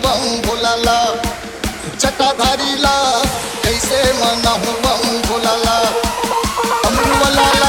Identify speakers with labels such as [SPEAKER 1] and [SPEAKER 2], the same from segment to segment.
[SPEAKER 1] बम भोलाला जटाधारीला कैसे मनाहू बम भोलाला अमरुवाला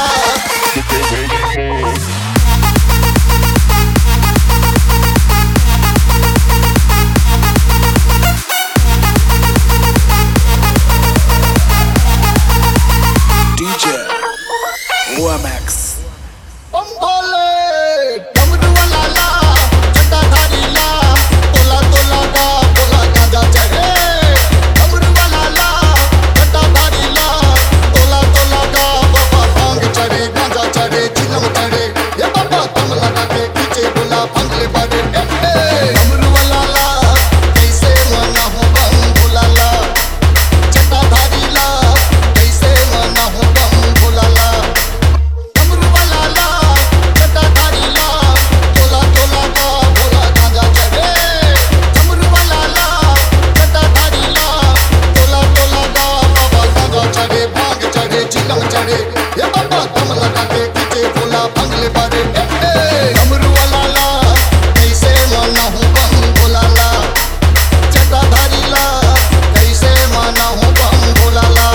[SPEAKER 2] DJ OMX
[SPEAKER 1] बम भोले डमरुवाला जटाधारीला तोला तोला गा तोला गाजा चढ़े डमरुवाला जटाधारीला तोला तोला गा बाबा भांग चढ़े गांजा चढ़े चिलम चढ़े ये बाबा तुम लगा के पीछे बोला भंगले बारे डमरुवाला कैसे मना हो बम भोलाला जटाधारीला कैसे मना हो बम भोलाला डमरुवाला जटाधारीला तोला तोला गा भोला गांजा चढ़े डमरुवाला जटाधारीला तोला तोला गा बाबा गांजा चढ़े भांग चढ़े चिलम चढ़े ये बाबा दम लगा के पीछे भोला भंगले बारे डमरुवाला कैसे मना हूँ बम भोलाला जटाधारीला कैसे माना हूँ बम भोलाला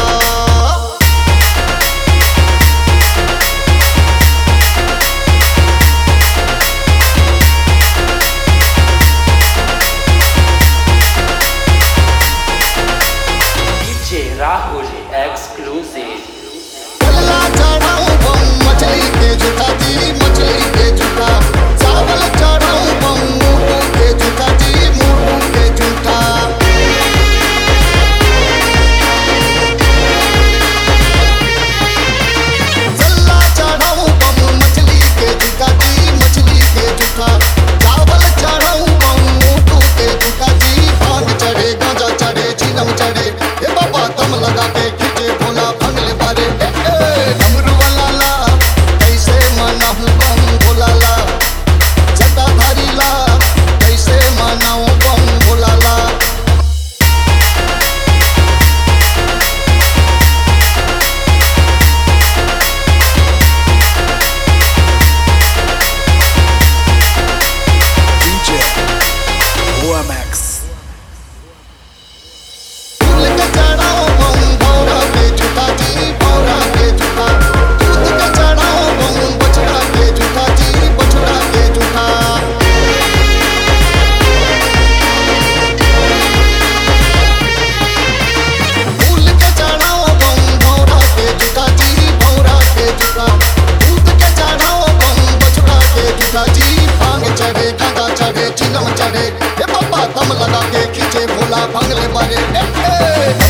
[SPEAKER 3] DJ Rahul exclusive.
[SPEAKER 1] पल्ला चढ़ाऊं बम मछली के झूठा जी मछली के झूठा चावल चढ़ाऊं बम मुर्गू के झूठा जी मुर्गू के झूठा पल्ला चढ़ाऊं बम मछली के झूठा जी मछली के झूठा चावल चढ़ाऊं बम मुर्गू के झूठा जी भांग चढ़े गांजा चढ़े चिलम चढ़े ये बाबा दम लगा के खींचे भोला भंगले बारे डमरू वाला कैसे मनाऊं बम भोलाला जटाधारीला कैसे मनाऊं बम भोलाला
[SPEAKER 2] DJ OMX
[SPEAKER 1] फूल के चढ़ाओ बम भौरा के झूठा जी भौरा के झूठा दूध के चढ़ाओ बम बछड़ा के झूठा जी बछड़ा के झूठा फूल के चढ़ाओ बम भौरा के झूठा जी भौरा के झूठा दूध के चढ़ाओ बम बछड़ा के झूठा जी भांग चढ़े गांजा चढ़े चिलम चढ़े हे बाबा दम लगा के खींचे भोला भंगले बारे ए, ए,